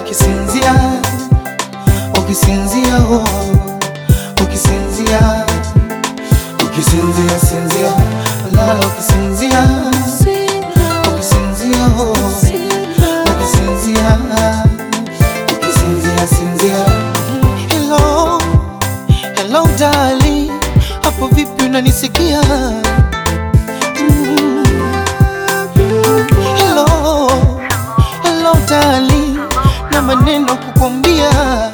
ukisinzia, ukisinzia, oh, ukisinzia, ukisinzia, sinzia, lala ukisinzia, ukisinzia, oh, ukisinzia, ukisinzia, sinzia. Hello, hello darling, hapo vipi unanisikia? Mm. Hello, hello darling, na maneno kukwambia.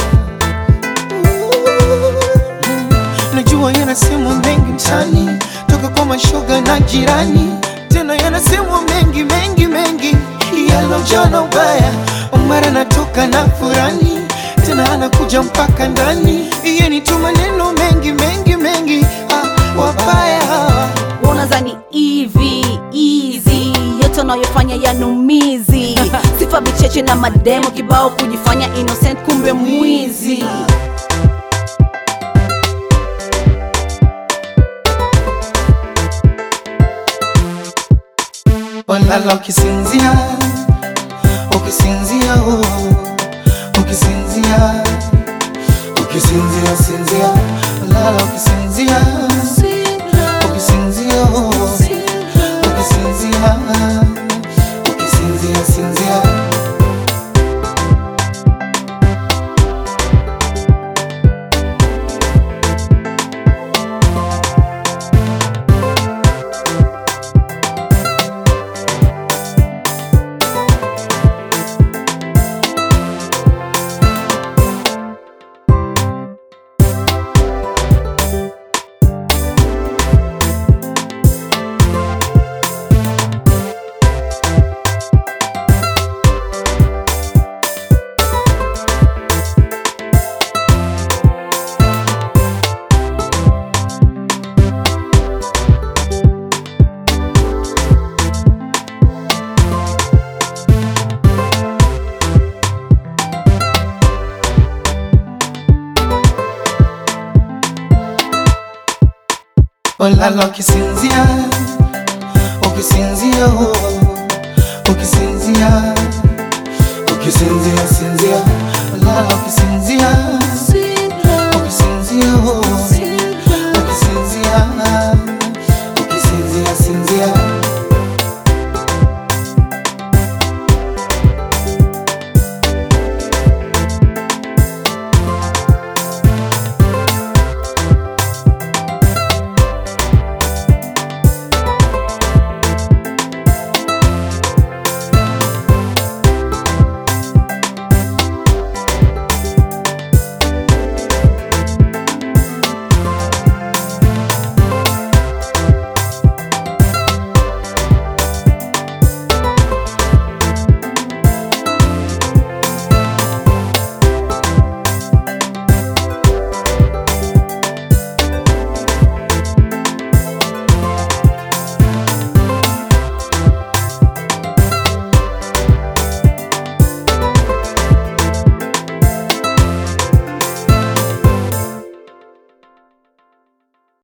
Najua yanasemwa mengi mtaani, toka kwa mashoga na jirani, tena yanasemwa mengi mengi mengi, yalojana ubaya. Mara natoka na furani, tena anakuja mpaka ndani, yeni tu maneno mengi mengi mengi, ah, wabaya hawa. unazani hivi easy yote unayofanya yanumizi sifa vicheche na mademo kibao kujifanya innocent kumbe mwizi Walala ukisinzia, ukisinzia, oh, ukisinzia, ukisinzia, sinzia, walala ukisinzia, ukisinzia, oh, ukisinzia, ukisinzia, sinzia. Walala ukisinzia, ukisinzia, oh, ukisinzia, ukisinzia, sinzia, walala ukisinzia, ukisinzia, oh,